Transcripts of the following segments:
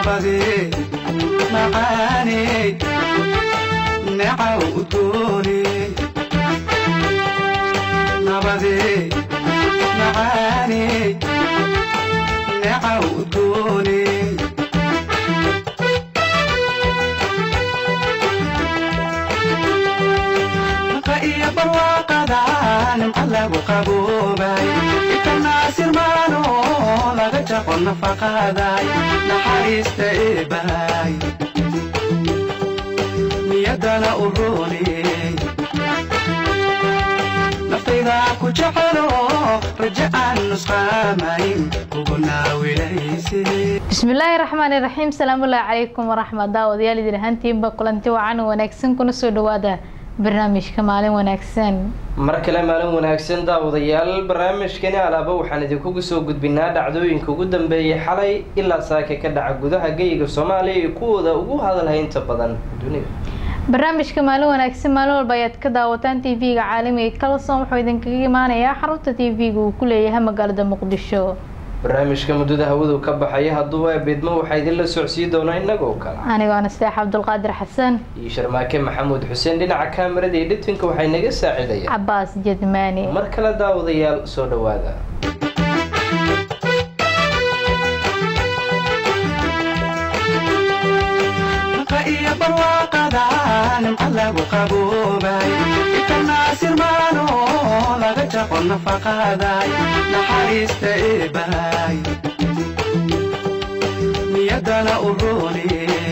nabadee macaaney necaw udgooney nabadee macaaney necaw udgooney naqa iyo barwaaqada nimca lagu qaboobay ikanaasirmaano laga jaqo nafaqaday naxariista eebahay niyaddana u rooney naftayda ku jecelo raje aan nusqaamayn kugu naawilayse bismillaahi raxmaani raxiim salaamullaahi calaykum waraxmat daawadayaal idin ahaantiinba kulanti wacan wanaagsan kuna soo dhawaada barnaamijka maalin wanaagsan mar kale maalin wanaagsan daawadayaal barnaamijkani alaaba waxaan idinkugu soo gudbinaa dhacdooyinka ugu dambeeyay xalay ilaa saaka ka dhaca gudaha geyiga soomaaliya iyo kuwooda ugu hadalhaynta badan dunida barnaamijka maalin wanaagsan maalin walba ayaad ka daawataan t v-ga caalamiga kalson wuxuu idinkaga imaanayaa xarunta t v-ga uu ku leeyahay magaalada muqdisho barnaamijka muddada hawadu ka baxaya hadduu eebidmo waxaa idinla socsiin doonaa innagoo kale anigoo nasteex cabdulqaadir xasan iyo sharmaake maxamuud xuseen dhinaca kaamirada iyo dhitinka waxay naga saacidayaan cabaas jedmaani mar kale daawadayaal soo dhawaada naqa iyo barwaaqada nimca lagu qaboobay ikanaasirmaano laga jaqo nafaqaday naxariista eebahay niyaddana u rooney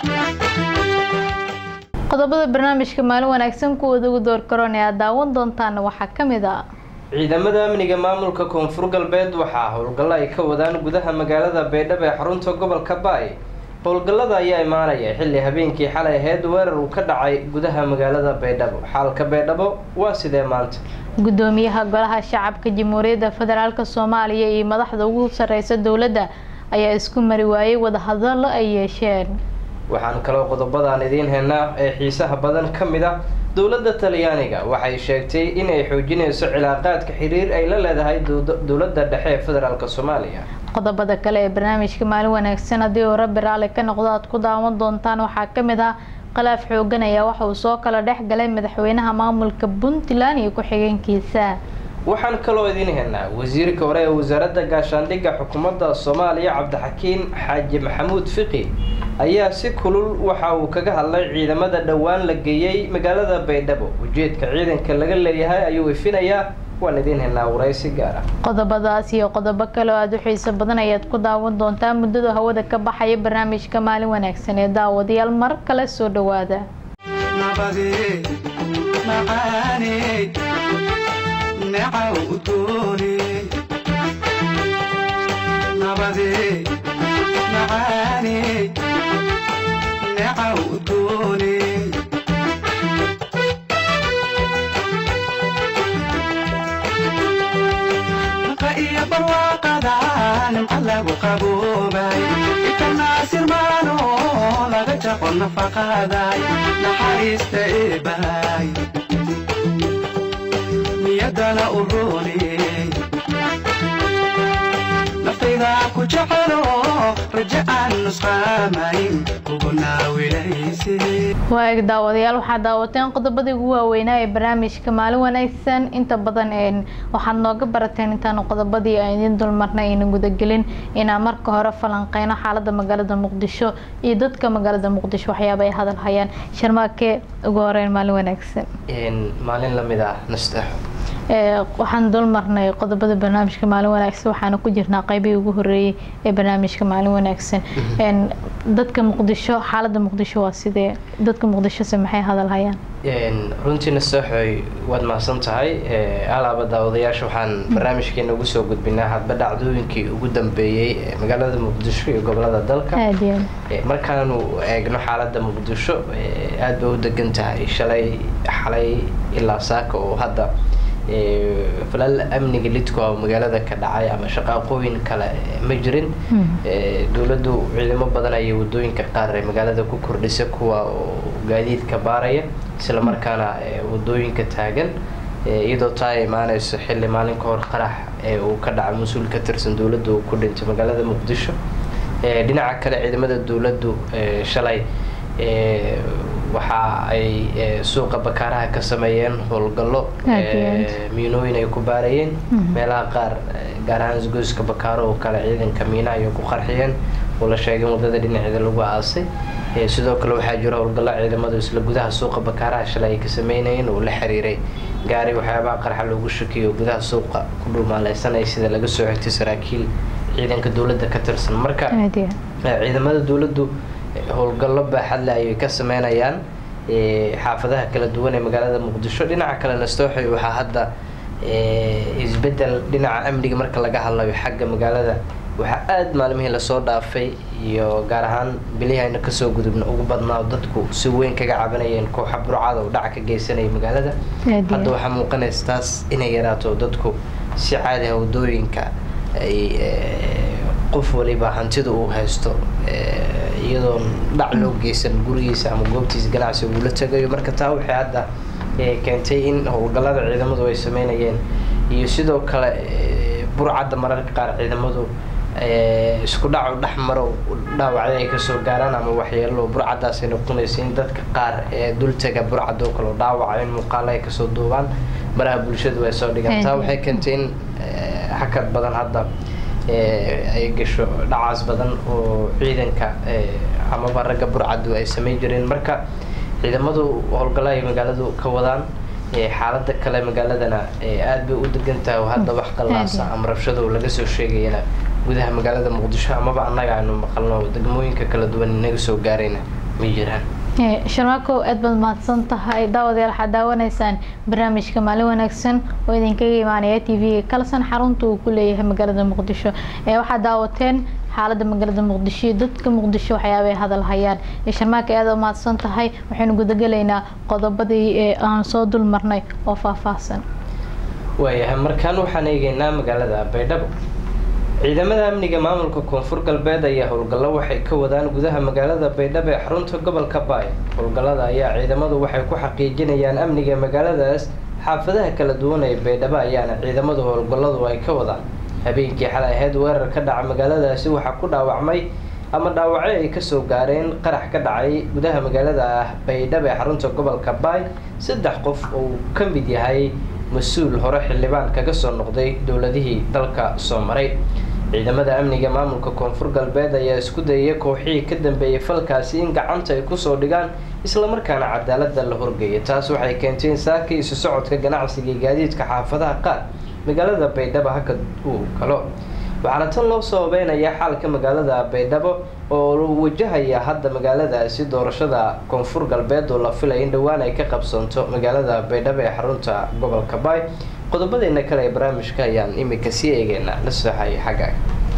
qodobada barnaamijka maalin wanaagsan kuwooda ugu door karoon ee aad daawan doontaana waxaa ka mid ah ciidamada amniga maamulka koonfur galbeed waxaa howlgallo ay ka wadaan gudaha magaalada baydhabo ee xarunta gobolka baay howlgallada ayaa imaanaya xilli habeenkii xalay ahayd weerar uu ka dhacay gudaha magaalada baydhabo xaalka baydhabo waa sidee maanta gudoomiyaha golaha shacabka jamhuuriyadda federaalk soomaaliya iyo madaxda ugu sareysa dowladda ayaa isku mari waayey wadahadallo ay yeesheen waxaan kaloo qodobadaan idiin haynaa ee xiisaha badan ka mid ah dowladda talyaaniga waxay sheegtay inay xoojinayso cilaaqaadka xiriir ay la leedahay dowladda dhexe ee federaalk soomaaliya qodobada kale ee barnaamijka maalin wanaagsan haddii uu rabbi raalli ka noqdo aad ku daawan doontaan waxaa ka mid ah khilaaf xoogan ayaa waxa uu soo kala dhex galay madaxweynaha maamulka puntland iyo ku-xigeenkiisa waxaan kaloo idiin haynaa wasiirka hore ee wasaaradda gaashaandhigga xukuumadda soomaaliya cabdixakiin xaaji maxamuud fiqi ayaa si kulul waxa uu kaga hadlay ciidamada dhowaan la geeyey magaalada baydhabo ujeedka ciidanka laga leeyahay ayuu ifinayaa waan idiin haynaa waraysi gaar ah qodobadaas iyo qodobo kale oo aada u xiiso badan ayaad ku daawan doontaa muddada hawada ka baxaya barnaamijka maalin wanaagsan ee daawadayaal mar kale soo dhawaada nabadee macaaney necaw udgooney nabadee macaaney necaw udgooney naqa iyo barwaaqada nimca lagu qaboobay ikanaasirmaano laga jaqo nafaqaday naxariista eebahay niyaddana u rooney naftayda ku jecelo raje aan nusqaamayn kugu naawilayse waa eg daawadayaal waxaad daawateen qodobadii ugu waaweynaa ee barnaamijka maalin wanaagsan inta badan waxaad nooga barateen intaanu qodobadii aan idiin dulmarnay aynan gudagelin inaan marka hore falanqeyno xaalada magaalada muqdisho iyo dadka magaalada muqdisho waxyaaba ay hadal hayaan sharmaake ugu horeyn maalin wanaagsan maalin lamid ah nasteexo waxaan dulmarnay qodobada barnaamijka maalin wanaagsan waxaana ku jirnaa qeybihii ugu horeeyey ee barnaamijka maalin wanaagsan dadka muqdisho xaalada muqdisho waa sidee dadka muqdishose maxay hadal hayaan runtii nasteexoy waad mahadsan tahay alaaba daawadayaasha waxaan barnaamijkeena ugu soo gudbinaa hadba dhacdooyinkii ugu dambeeyey ee magaalada muqdisho iyo gobolada dalka aad iyo aad markaanu eegno xaalada muqdisho aada bay u degan tahay shalay xalay ilaa saaka oo hadda falal amniga lidku oo magaalada ka dhacay ama shaqaaqooyin kale ma jirin dowladdu ciidamo badan ayay wadooyinka qaar ee magaalada ku kordhisa kuwa oo gaadiidka baaraya isla markaana wadooyinka taagan iyadoo taa ay imaaneyso xilli maalin ka hor qarax ee uu ka dhacay mas-uul ka tirsan dowladda uu ku dhintay magaalada muqdisho dhinaca kale ciidamada dowladdu shalay waxa ay suuqa bakaaraha ka sameeyeen howlgallo miinooyin ay ku baarayeen meelaha qaar gaar ahaan isgoyska bakaaro oo kale ciidanka miina ayay ku qarxiyeen oo la sheegay waddada dhinaceeda lagu aasay sidoo kale waxaa jira howlgallo ciidamadu isla gudaha suuqa bakaaraha shalay ay ka sameynayeen oo la xiriiray gaari waxyaabaha qarxa loogu shakiyo gudaha suuqa ku dhulmaaleysanaya sida laga soo xigtay saraakiil ciidanka dowladda ka tirsan marka ciidamada dowladdu howlgallo baaxadle ayay ka sameynayaan xaafadaha kala duwan ee magaalada muqdisho dhinaca kale nastooxi waxaa hadda isbedel dhinaca amniga marka laga hadlayo xagga magaalada waxaa aada maalmihii lasoo dhaafay iyo gaar ahaan bilihii ayna kasoo gudubna ugu badnaa dadku si weyn kaga cabanayeen kooxa burcada oo dhaca ka geysanaya magaalada hadda waxaa muuqanaysa taas inay yaraato dadku si caadi ah wadooyinka ay qof waliba hantida uu haysto iyadoon dhac loo geysan gurigiisa ama goobtiisa ganacsi uu la tagayo marka taa waxay hadda keentay in howlgallada ciidamadu ay sameynayeen iyo sidoo kale burcadda mararka qaar ciidamadu isku dhacu dhex maro dhaawacyo ay kasoo gaaraan ama waxyeelo burcaddaas ay noqonaysa in dadka qaar ee dultaga burcadoo kale dhaawaca in muuqaalo ay kasoo duubaan baraha bulshadu ay soo dhigaan taa waxay keentay in hakad badan hadda ay gasho dhacaas badan oo ciidanka amaba ragga burcaddu ay sameyn jireen marka ciidamadu howlgallo ay magaaladu ka wadaan xaalada kale magaaladana aada bay u degan tahay oo hadda wax qallaasa ama rabshado laga soo sheegayana gudaha magaalada muqdisho amaba annaga aynu maqalno degmooyinka kala duwan inaga soo gaarayna ma jiraan sharmaakow aad baad mahadsan tahay daawadayaal waxaad daawanaysaan barnaamijka maalin wanaagsan oo idinkaga imaanaya t v kalsan xarunta uu ku leeyahay magaalada muqdisho waxaad daawateen xaalada magaalada muqdisho iyo dadka muqdisho waxyaaba ay hadal hayaan sharmaaka aad u mahadsan tahay waxaynu gudagelaynaa qodobadii aan soo dul marnay oo faahfaahsan waayahay markaan waxaan eegeynaa magaalada baydhabo ciidamada amniga maamulka koonfur galbeed ayaa howlgallo waxay ka wadaan gudaha magaalada baydhabo ee xarunta gobolka baay howlgallada ayaa ciidamadu waxay ku xaqiijinayaan amniga magaaladaas xaafadaha kala duwan ee baydhabo ayaana ciidamadu howlgalladu ay ka wadaan habeenkii xalay ahayd weerar ka dhaca magaaladaasi waxaa ku dhaawacmay ama dhaawacyo ay kasoo gaareen qarax ka dhacay gudaha magaalada ah baydhabo ee xarunta gobolka baay saddex qof oo ka mid yahay mas-uul hore xildhibaan kaga soo noqday dowladihii dalka soo maray ciidamada amniga maamulka koonfur galbeed ayaa isku dayaya kooxihii ka dambeeyay falkaasi in gacanta ay kusoo dhigaan islamarkaana cadaalada la horgeeya taas waxay keentay in saaka isu socodka ganacsiga iyo gaadiidka xaafadaha qaar magaalada baydhabo hakad uu galo waxaana tan loo sababeynayaa xaalka magaalada baydhabo oo wajahaya hadda magaaladaasi doorashada koonfur galbeed oo la filaya in dhowaan ay ka qabsanto magaalada baydhabo ee xarunta gobolka baay qodobadeena kale ee barnaamijka ayaan imika sii eegeynaa la sooxay xagga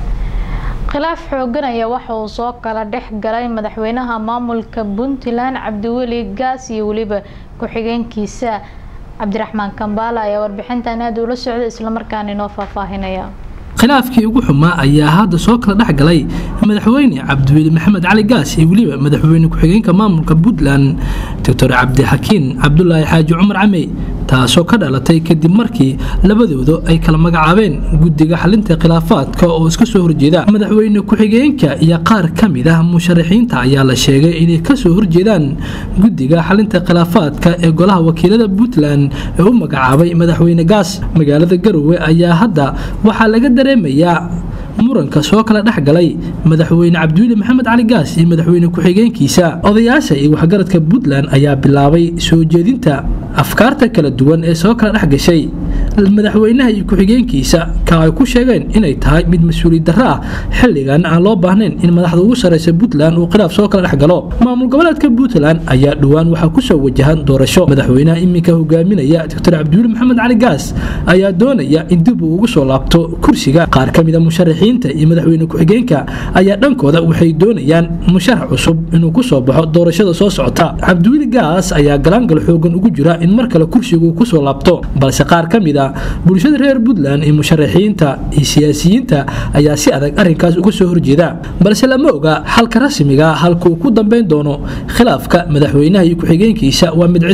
khilaaf xoogan ayaa waxa uu soo kala dhex galay madaxweynaha maamulka puntland cabdiweli gaas iyo weliba ku-xigeenkiisa cabdiraxmaan kambaala ayaa warbixintan aada ula socda islamarkaana inoo faahfaahinaya khilaafkii ugu xumaa ayaa hadda soo kala dhex galay madaxweyne cabdiweli maxamed cali gaas iyo weliba madaxweyne ku-xigeenka maamulka puntland doctor cabdixakiin cabdulaahi xaaji cumar camey taasoo ka dhalatay kadib markii labadooda ay kala magacaabeen guddiga xalinta khilaafaadka oo iska soo horjeeda madaxweyne ku-xigeenka iyo qaar ka mid ah musharaxiinta ayaa la sheegay inay kasoo horjeedaan guddiga xalinta khilaafaadka ee golaha wakiilada puntland ee u magacaabay madaxweyne gaas magaalada garowe ayaa hadda waxaa laga dareemayaa muranka soo kala dhex galay madaxweyne cabdiweli maxamed cali gaas iyo madaxweyne ku-xigeenkiisa odayaasha iyo waxgaradka puntland ayaa bilaabay soo jeedinta afkaarta kala duwan ee soo kala dhex gashay madaxweynaha iyo ku-xigeenkiisa ka ay ku sheegeen inay tahay mid mas-uuliyad darro ah xilligan aan loo baahnayn in madaxda ugu sarreysa puntland uu khilaaf soo kala dhex galo maamul goboleedka puntland ayaa dhowaan waxaa kusoo wajahan doorasho madaxweynaha iminka hogaaminaya doctor cabdiweli maxamed cali gaas ayaa doonaya in dib uu ugu soo laabto kursiga qaar ka mida musharaxiinta iyo madaxweyne ku-xigeenka ayaa dhankooda waxay doonayaan musharax cusub inuu kusoo baxo doorashada soo socota cabdiweli gaas ayaa galaangal xoogan ugu jira in mar kale kursigu kusoo laabto balse qaar ka mid a bulshada reer puntland iyo musharaxiinta iyo siyaasiyiinta ayaa si adag arrinkaas uga soo horjeeda balse lama oga xalka rasmiga halka uu ku dambeyn doono khilaafka madaxweynaha iyo ku-xigeenkiisa waa mid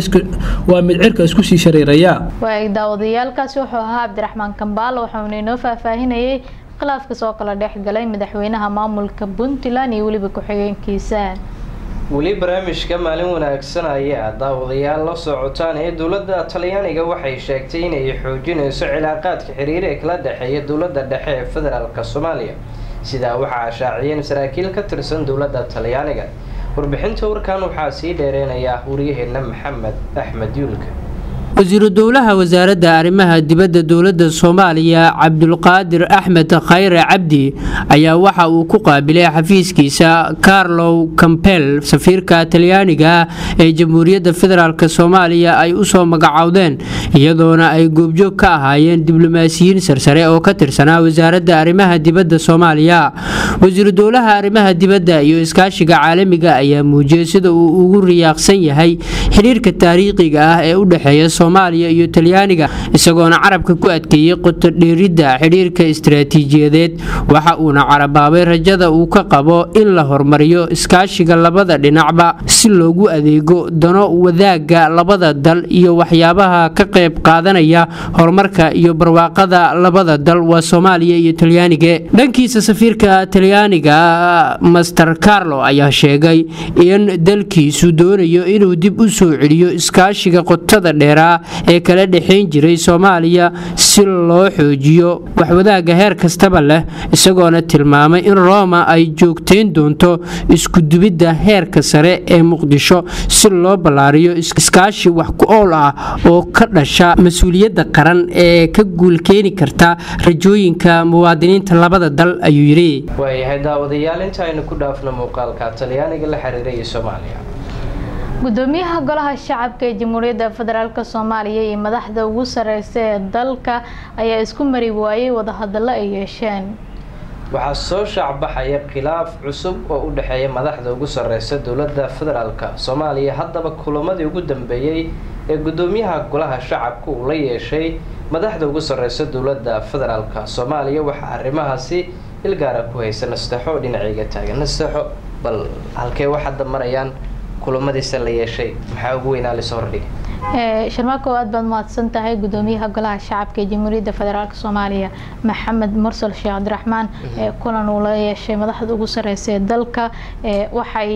cirka isku sii shareeraya waag daawadayaalkaasi wuxuu ahaa cabdiraxmaan kambaal waxauna inoo faahfaahinayay khilaafka soo kala dhex galay madaxweynaha maamulka puntland iyo weliba ku-xigeenkiisa weli barnaamijka maalin wanaagsan ayaa daawadayaal la socotaan ee dowladda talyaaniga waxay sheegtay inay xoojinayso cilaaqaadka xiriir ee kala dhexeeya dowladda dhexe ee federaalk soomaaliya sidaa waxaa shaaciyeen saraakiil ka tirsan dowladda talyaaniga warbixinta warkan waxaa sii dheereynayaa wariyaheena maxamed axmed yuulka wasiiru dowlaha wasaaradda arrimaha dibadda dowladda soomaaliya cabdulqaadir axmed khayre cabdi ayaa waxa uu ku qaabilay xafiiskiisa carlow campel safiirka talyaaniga ee jamhuuriyadda federaalk soomaaliya ay usoo magacowdeen iyadoona ay goobjoog ka ahaayeen diblomaasiyiin sarsare oo ka tirsanaa wasaaradda arrimaha dibadda soomaaliya wasiiru dowlaha arrimaha dibadda iyo iskaashiga caalamiga ayaa muujiyay sida uu ugu riyaaqsan yahay xidhiirka taariikhiga ah ee u dhexeeya soomaaliya iyo talyaaniga isagoona carabka ku adkeeyey qotodheeridda xidhiirka istaraatiijiyadeed waxa uuna carabaabay rajada uu ka qabo in la horumariyo iskaashiga labada dhinacba si loogu adeego dano wadaaga labada dal iyo waxyaabaha ka qayb qaadanaya horumarka iyo barwaaqada labada dal waa soomaaliya iyo talyaaniga dhankiisa safiirka talyaaniga master carlo ayaa sheegay in dalkiisu doonayo inuu dib u soo celiyo iskaashiga qotada dheeraa ee kala dhexayn jiray soomaaliya si loo xoojiyo waxwadaaga heer kastaba leh isagoona tilmaamay in roma ay joogtayn doonto iskudubidda heerka sare ee muqdisho si loo ballaariyo iskaashi wax ku ool ah oo ka dhasha mas-uuliyadda qaran ee ka guulkeeni karta rajooyinka muwaadiniinta labada dal ayuu yidhi waayahay daawadayaal inta aynu ku dhaafno muuqaalka talyaaniga la xiriiray iyo soomaaliya gudoomiyaha golaha shacabka ee jamhuuriyadda federaalk soomaaliya iyo madaxda ugu sareysa ee dalka ayaa isku mari waayey wadahadallo ay yeesheen waxaa soo shaacbaxaya khilaaf cusub oo u dhexeeya madaxda ugu sareysa dowladda federaalk soomaaliya haddaba kulamadii ugu dambeeyey ee gudoomiyaha golaha shacabka uu la yeeshay madaxda ugu sareysa dowladda federaalk soomaaliya waxaa arrimahaasi ilgaara ku haysa nasteexo dhinaceyga taagan nasteexo bal halkee wax hadda marayaan kulamadiisa la yeeshay maxaa ugu weynaa lasoo hordhigay sharmaako aad baad mahadsan tahay gudoomiyaha golaha shacabka ee jamhuuriyadda federaalk soomaaliya maxamed mursal sheekh cabdiraxmaan kulan uu la yeeshay madaxda ugu sareysa ee dalka waxay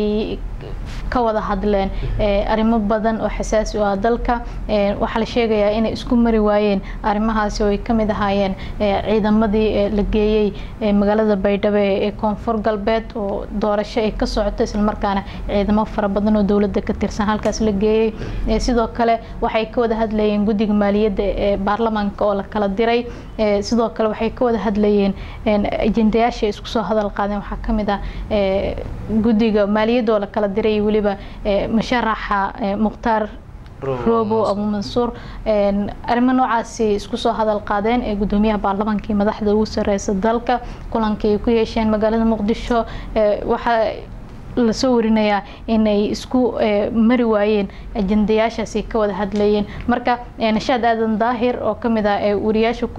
ka wada hadleen arrimo badan oo xasaasi u ah dalka waxaa la sheegayaa inay isku mari waayeen arrimahaasi oo ay kamid ahaayeen ciidamadii la geeyey magaalada baydhabo ee koonfur galbeed oo doorasho ay ka socoto islamarkaana ciidamo fara badan oo dowladda ka tirsan halkaas la geeyey sidoo kale waxay ka wada hadlayeen guddiga maaliyadda ee baarlamaanka oo la kala diray sidoo kale waxay ka wada hadlayeen ajendayaasha ay isku soo hadal qaadeen waxaa kamid ah guddiga maaliyadda oo la kala diray weliba musharaxa mukhtaar robo abu mansuur arrimo noocaasi isku soo hadal qaadeen ee gudoomiyaha baarlamaanka iyo madaxda ugu sareysa dalka kulankii ay ku yeesheen magaalada muqdisho waxaa lasoo warinayaa inay isku mari waayeen ajendayaashaasi ka wada hadlayeen marka nashaad aadan daahir oo kamid ah wariyaasha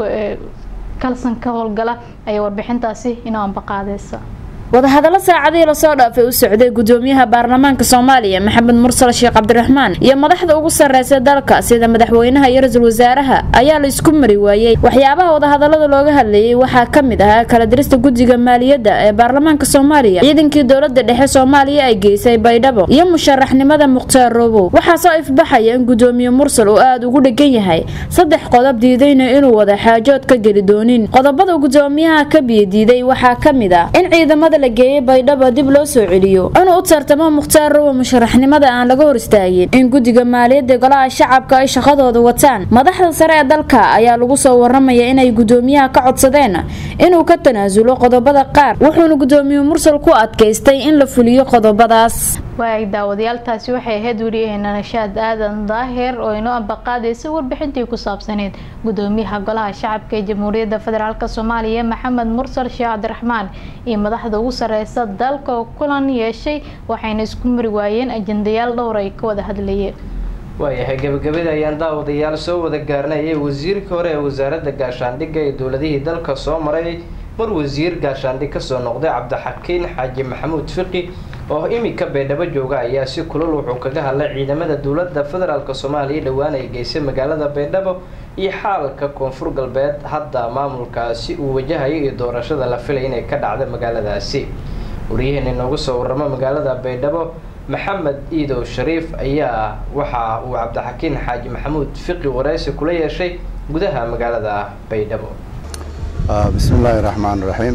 kalsan ka howlgala ayaa warbixintaasi inoo ambaqaadeysa wadahadallo saacadihii lasoo dhaafay u socday gudoomiyaha baarlamaanka soomaaliya maxamed mursal sheekh cabdiraxmaan iyo madaxda ugu sarreysa dalka sida madaxweynaha iyo ra-iisul wasaaraha ayaa la isku mari waayey waxyaabaha wadahadallada looga hadlayay waxaa ka mid ahaa kala dirista guddiga maaliyadda ee baarlamaanka soomaaliya ciidankii dowladda dhexe soomaaliya ay geysay baydhabo iyo musharaxnimada mukhtaar robow waxaa soo ifbaxaya in gudoomiye mursal uu aada ugu dhegan yahay saddex qodob diidayna inuu wada xaajood ka geli doonin qodobada gudoomiyaha ka biyadiiday waxaa ka mid ah in ciidamada la geeyey baydhabo dib loo soo celiyo inuu u tartamo mukhtaar robow musharaxnimada aan laga hor istaagin in guddiga maaliyadda golaha shacabka ay shaqadooda wataan madaxda sare ee dalka ayaa lagu soo waramaya inay gudoomiyaha ka codsadeen inuu ka tanaasulo qodobada qaar wuxuuna gudoomiye mursal ku adkaystay in la fuliyo qodobadaas waag daawadayaaltaasi waxay ahayd wariyaheena nashaad aadan daahir oo inoo ambaqaadaysa warbixintii ku saabsaneyd gudoomiyaha golaha shacabka ee jamhuuriyadda federaalk soomaaliya maxamed mursal sheekh cabdiraxmaan iyo madaxda ugu sareysa dalka oo kulan yeeshay waxayna isku mari waayeen ajendayaal dhowr ay ka wada hadlayeen waayahay gabagabada ayaan daawadayaal soo wada gaarnayay wasiirkii hore ee wasaaradda gaashaandhigga ee dowladihii dalka soo maray mar wasiir gaashaandhig kasoo noqday cabdixakiin xaaji maxamuud fiqi oo imika beedhabo jooga ayaa si kulul wuxuu kaga hadlay ciidamada dowladda federaalk soomaaliya dhowaan ay geysay magaalada beedhabo iyo xaalka koonfur galbeed hadda maamulkaasi uu wajahayo iyo doorashada la filay inay ka dhacda magaaladaasi waryaheena inoogu soo waramo magaalada baydhabo maxamed iidow shariif ayaa waxa uu cabdixakiin xaaji maxamuud fiqi wareysi kula yeeshay gudaha magaalada baydhabo bismi illaahi raxmaan raxiim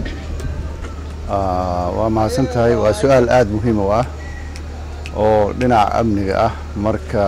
waa mahadsan tahay waa su-aal aada muhiim u ah oo dhinaca amniga ah marka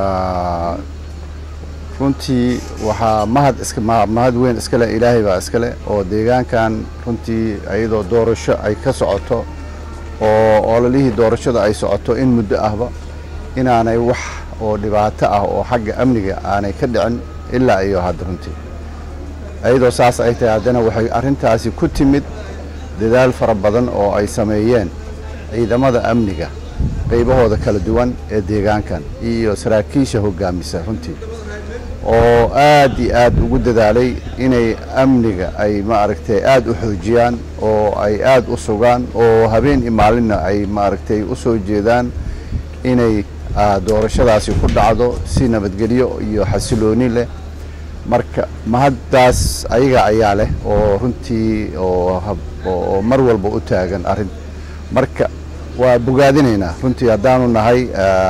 runtii waxaa mahad iska mahad weyn iskale ilaahay baa iskale oo deegaankan runtii iyadoo doorasho ay ka socoto oo ololihii doorashada ay socoto in muddo ahba inaanay wax oo dhibaato ah oo xagga amniga aanay ka dhicin ilaa iyo hadda runtii iyadoo saas ay tahay haddana waxay arrintaasi ku timid dadaal fara badan oo ay sameeyeen ciidamada amniga qaybahooda kala duwan ee deegaankan iyo saraakiisha hoggaamisa runtii oo aad iyo aad ugu dadaalay inay amniga ay maaragtay aad u xoojiyaan oo ay aad u sugaan oo habeen iyo maalinna ay maaragtay u soo jeedaan inay doorashadaasi ku dhacdo si nabadgelyo iyo xasilooni leh marka mahaddaas ayaga ayaa leh oo runtii oo mar walba u taagan arrin marka waa bogaadinaynaa runtii haddaanu nahay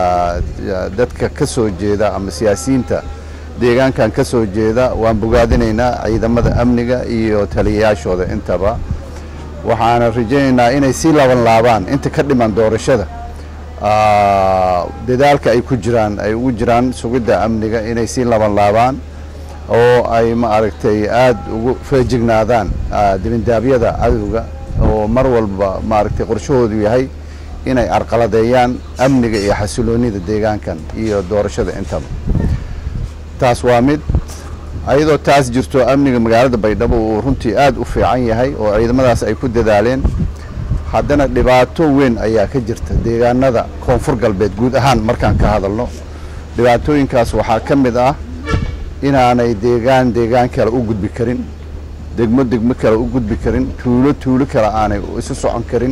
dadka ka soo jeeda ama siyaasiyiinta deegaankan ka soo jeeda waan bogaadinaynaa ciidamada amniga iyo taliyayaashooda intaba waxaana rajaynaynaa inay sii laban laabaan inta ka dhiman doorashada dadaalka ay ku jiraan ay ugu jiraan sugidda amniga inay sii laban laabaan oo ay maaragtay aad ugu feejignaadaan dibindaabyada cadowga oo mar walba maaragtay qorshahoodu yahay inay arqaladeeyaan amniga iyo xasiloonida deegaankan iyo doorashada intaba taas waa mid ayadoo taas jirto amniga magaalada baydhabo uu runtii aad u fiican yahay oo ciidamadaas ay ku dadaaleen haddana dhibaato weyn ayaa ka jirta deegaanada koonfur galbeed guud ahaan markaan ka hadalno dhibaatooyinkaas waxaa ka mid ah inaanay deegaan deegaan kale u gudbi karin degmo degmo kale u gudbi karin tuulo tuulo kale aanay isu socon karin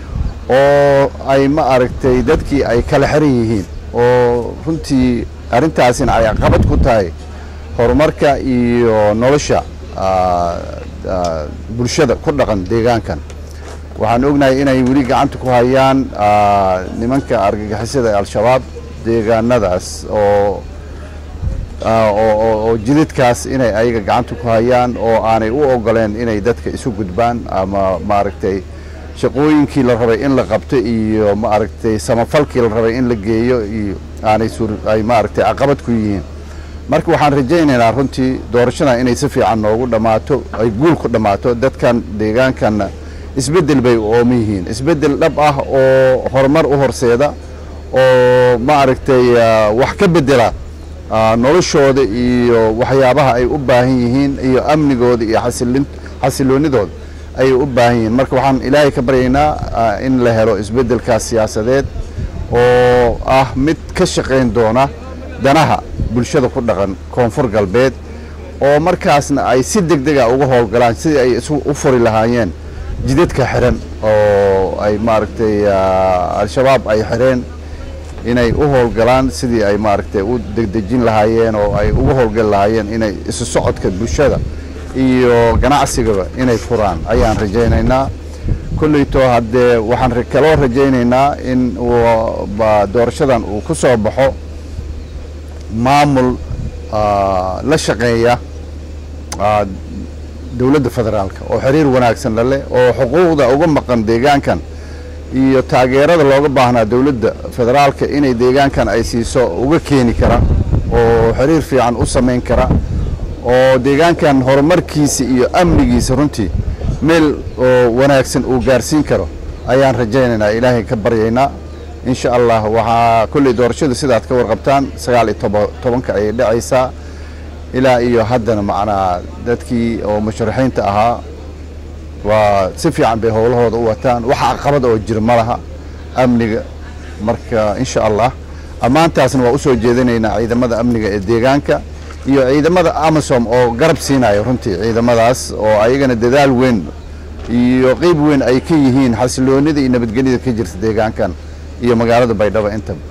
oo ay ma aragtay dadkii ay kala xiran yihiin oo runtii arrintaasina ay caqabad ku tahay horumarka iyo nolosha bulshada ku dhaqan deegaankan waxaan ognahay inay weli gacanta ku hayaan nimanka argagixisada ee al-shabaab deegaanadaas oo oo jidadkaas inay ayaga gacanta ku hayaan oo aanay u ogoleen inay dadka isu gudbaan ama maaragtay shaqooyinkii la rabay in la qabto iyo maaragtay samafalkii la rabay in la geeyo iyo aanay suur ay maaragtay caqabad ku yihiin marka waxaan rajaynaynaa runtii doorashadan inay si fiican noogu dhammaato ay guul ku dhammaato dadkan deegaankanna isbeddel bay ooman yihiin isbeddel dhab ah oo horumar u horseeda oo maaragtay wax ka beddela noloshooda iyo waxyaabaha ay u baahan yihiin iyo amnigooda iyo xasilin xasiloonidooda ayay u baahan yihiin marka waxaan ilaahay ka baryaynaa in la helo isbeddelkaas siyaasadeed oo ah mid ka shaqayn doona danaha bulshada ku dhaqan koonfur galbeed oo markaasna ay si deg dega uga howlgalaan sidii ay isu u furi lahaayeen jidadka xiran oo ay maaragtay al-shabaab ay xireen inay u howlgalaan sidii ay maaragtay u degdejin lahaayeen oo ay uga howlgali lahaayeen inay isu socodka bulshada iyo ganacsigaba inay furaan ayaan rajaynaynaa kolleyto haddee waxaan kaloo rajaynaynaa in doorashadan uu ku soo baxo maamul la shaqeeya dowladda federaalka oo xiriir wanaagsan la leh oo xuquuqda uga maqan deegaankan iyo taageerada looga baahnaa dowladda federaalka inay deegaankan ay siiso uga keeni kara oo xiriir fiican u samayn kara oo deegaankan horumarkiisa iyo amnigiisa runtii meel oo wanaagsan uu gaarsiin karo ayaan rajaynaynaa ilaahay ka baryaynaa insha allah waxaa kolley doorashada sidaad ka warqabtaan sagaal iyo toba tobanka ayay dhacaysaa ilaa iyo haddana macnaa dadkii oo musharaxiinta ahaa waa si fiican bay howlahooda u wataan wax caqabad oo jira ma laha amniga marka insha allah ammaantaasna waa u soo jeedinaynaa ciidamada amniga ee deegaanka iyo ciidamada amasom oo garab siinaya runtii ciidamadaas oo ayagana dadaal weyn iyo qeyb weyn ay ka yihiin xasiloonida iyo nabadgelyada ka jirta deegaankan iyo magaalada baydhabo intaba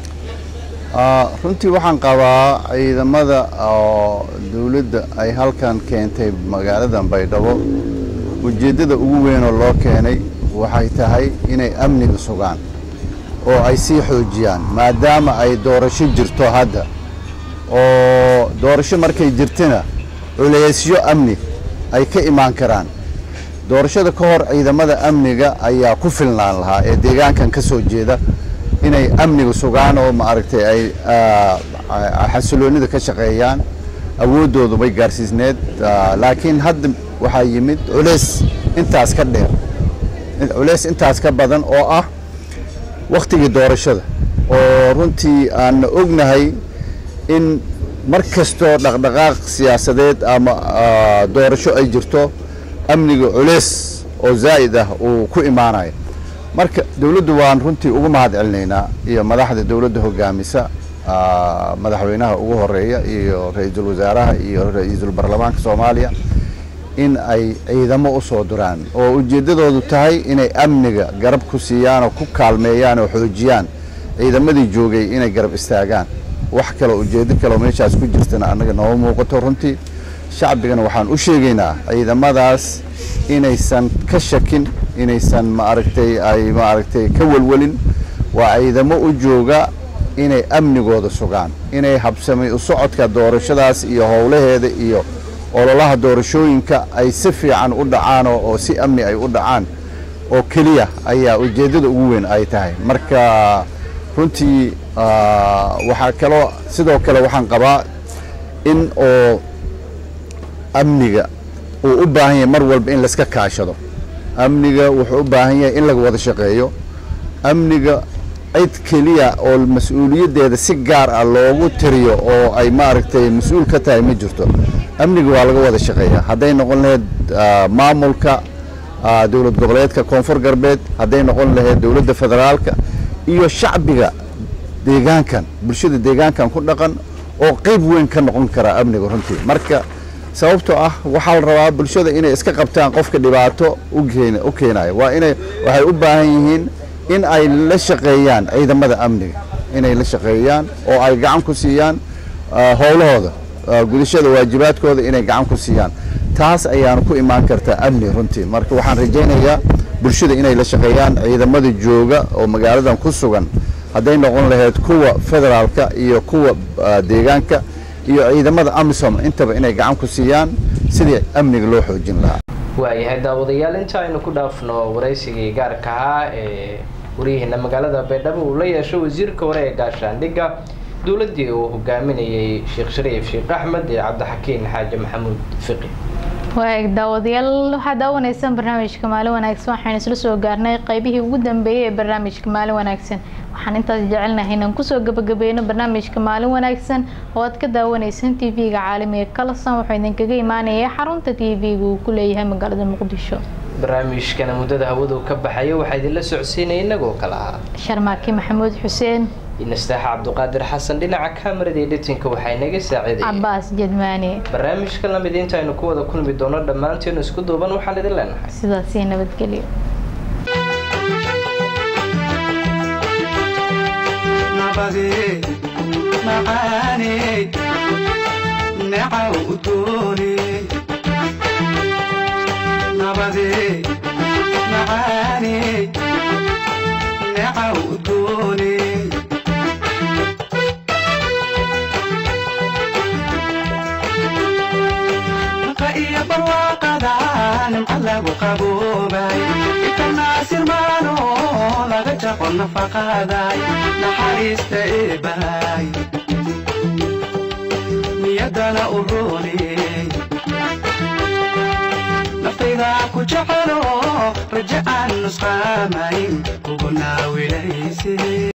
runtii waxaan qabaa ciidamada oo dawladda ay halkan keentay magaaladan baydhabo ujeeddada ugu weynoo loo keenay waxay tahay inay amniga sugaan oo ay sii xoojiyaan maadaama ay doorasho jirto hadda oo doorasho markay jirtana culeysyo amni ay ka imaan karaan doorashada ka hor ciidamada amniga ayaa ku filnaan lahaa ee deegaankan ka soo jeeda inay amniga sugaan oo maaragtay ay xasiloonida ka shaqeeyaan awooddoodu bay gaarsiisneed laakiin hadda waxaa yimid culeys intaas ka dheer culeys intaas ka badan oo ah wakhtigii doorashada oo runtii aan ognahay in mar kastoo dhaqdhaqaaq siyaasadeed ama doorasho ay jirto amniga culeys oo zaa'id ah uu ku imaanayo marka dawladdu waan runtii ugu mahad celinaynaa iyo madaxda dawladda hogaamisa madaxweynaha ugu horeeya iyo ra-iisul wasaaraha iyo ra-iisul baarlamaanka soomaaliya in ay ciidamo u soo duraan oo ujeeddadoodu tahay inay amniga garab ku siiyaan oo ku kaalmeeyaan oo xoojiyaan ciidamadii joogay inay garab istaagaan wax kaleo ujeeddo kaleo meeshaas ku jirtana annaga nooma muuqato runtii shacbigana waxaan u sheegaynaa ciidamadaas inaysan ka shakin inaysan maaragtay ay maaragtay ka welwelin waa ciidamo u jooga inay amnigooda sugaan inay habsamay u socodka doorashadaas iyo howlaheeda iyo ololaha doorashooyinka ay si fiican u dhacaan oo si amni ay u dhacaan oo keliya ayaa ujeeddada ugu weyn ay tahay marka runtii waxaa kaloo sidoo kale waxaan qabaa in oo amniga uu u baahan yahay mar walba in layska kaashado amniga wuxuu u baahan yahay in laga wada shaqeeyo amniga cid keliya oo mas-uuliyaddeeda si gaar ah loogu tiriyo oo ay maaragtay mas-uul ka tahay ma jirto amniga waa laga wada shaqeeya hadday noqon lahayd maamulka dowlad goboleedka koonfur galbeed hadday noqon lahayd dowladda federaalka iyo shacbiga deegaankan bulshada deegaankan ku dhaqan oo qeyb weyn ka noqon karaa amniga runtii marka sababtoo ah waxaa la rabaa bulshada inay iska qabtaan qofka dhibaato u keenaya waa inay waxay u baahan yihiin in ay la shaqeeyaan ciidamada amniga inay la shaqeeyaan oo ay gacan ku siiyaan howlahooda gudashada waajibaadkooda inay gacan ku siiyaan taas ayaana ku imaan kartaa amni runtii marka waxaan rajaynayaa bulshada inay la shaqeeyaan ciidamada jooga oo magaaladan ku sugan hadday noqon lahayd kuwa federaalka iyo kuwa deegaanka iyo ciidamada amisom intaba inay gacan ku siiyaan sidii amniga loo xoojin lahaa waayahay daawadayaal inta aynu ku dhaafno waraysigii gaarka ahaa ee waryaheena magaalada baydhabo uu la yeesho wasiirka hore ee gaashaandhigga dowladdii uu hogaaminayay sheekh shariif sheekh axmed iyo cabdixakiin xaaji maxamuud fiqi waag daawadayaal waxaad daawanaysaan barnaamijka maalin wanaagsan waxaynu isla soo gaarnay qeybihii ugu dambeeyay ee barnaamijka maalin wanaagsan waxaan intaas jecelnahay inaan kusoo gabagabeyno barnaamijka maalin wanaagsan oo aad ka daawanaysaan t v-ga caalamiga kalasan wuxuu idinkaga imaanaya xarunta t v-ga uu ku leeyahay magaalada muqdisho barnaamijkana muddada hawadu ka baxayo waxaa idinla socodsiinaya inagoo kale ahaa sharmaaki maxamuud xuseen inastaaxa cabduqaadir xasan dhinaca kamarada iyo dhitinka waxaa inaga saaciidaya cabaas jedmaani barnaamijka lamid inta aynu ku wada kulmi doono dhammaanteenu isku duuban waxaan idin leenahay sidaasii nabadgelyo nabadee macaanee necaw udgoonee nabadee macaanee necaw udgoonee naqa iyo barwaaqada nimca lagu qaboobay ikanaasirmaano laga jaqo nafaqaday naxariista eebahay niyadana u rooney naftayda ku jecelo raja aan nusqaamayn kugu naawilayse